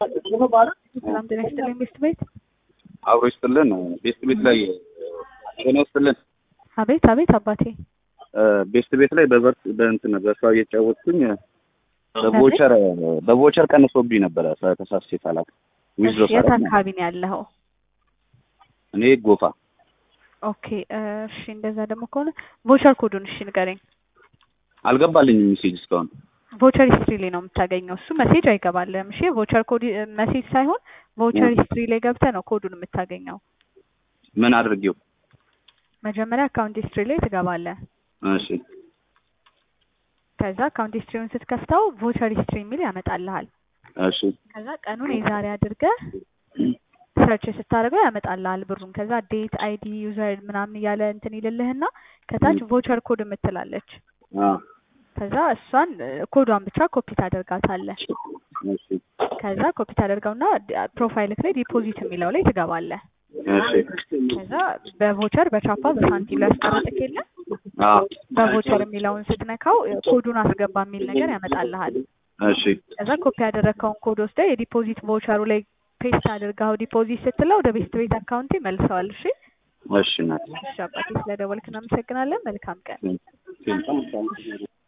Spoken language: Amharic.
ሰላም ጤና ይስጥልኝ ቤስት ቤት። አብሮ ይስጥልን። ቤስት ቤት ላይ ጤና ይስጥልን። አቤት አቤት አባቴ ቤስት ቤት ላይ በበር በእንትን በሷ እየተጫወትኩኝ በቮቸር በቮቸር ቀንሶብኝ ነበረ ተሳስቼ ሳላውቅ ዊዝድሮ የት ሳላውቅ አካባቢ ነው ያለኸው? እኔ ጎፋ ኦኬ እሺ፣ እንደዛ ደግሞ ከሆነ ቮቸር ኮዱን እሺ ንገረኝ። አልገባልኝም ሜሴጅ እስካሁን። ቮቸር ሂስትሪ ላይ ነው የምታገኘው። እሱ መሴጅ አይገባልም። እሺ ቮቸር ኮድ መሴጅ ሳይሆን ቮቸር ሂስትሪ ላይ ገብተህ ነው ኮዱን የምታገኘው። ምን አድርጌው? መጀመሪያ አካውንት ሂስትሪ ላይ ትገባለህ። እሺ ከዛ አካውንት ሂስትሪውን ስትከፍተው ቮቸር ሂስትሪ የሚል ያመጣልሃል። እሺ ከዛ ቀኑን የዛሬ አድርገህ ሰርች ስታደርገው ያመጣልሃል ብሩን። ከዛ ዴት፣ አይዲ፣ ዩዘር ምናምን እያለ እንትን ይልልህና ከታች ቮቸር ኮድ የምትላለች አ ከዛ እሷን ኮዷን ብቻ ኮፒ ታደርጋታለህ። እሺ ከዛ ኮፒ ታደርገውና ፕሮፋይልክ ላይ ዲፖዚት የሚለው ላይ ትገባለህ። እሺ ከዛ በቮቸር በቻፓ በሳንቲም ላይ ያስቀረጥክ የለ አ በቮቸር የሚለውን ስትነካው ኮዱን አስገባ የሚል ነገር ያመጣልሃል። እሺ ከዛ ኮፒ ያደረግከውን ኮድ ወስደህ የዲፖዚት ቮቸሩ ላይ ፔስት አድርገው ዲፖዚት ስትለው ወደ ቤስት ቤት አካውንት ይመልሰዋል። እሺ እሺ እናቴ እሺ አባቴ ስለደወልክ እናመሰግናለን። መልካም ቀን። ቴንክ ዩ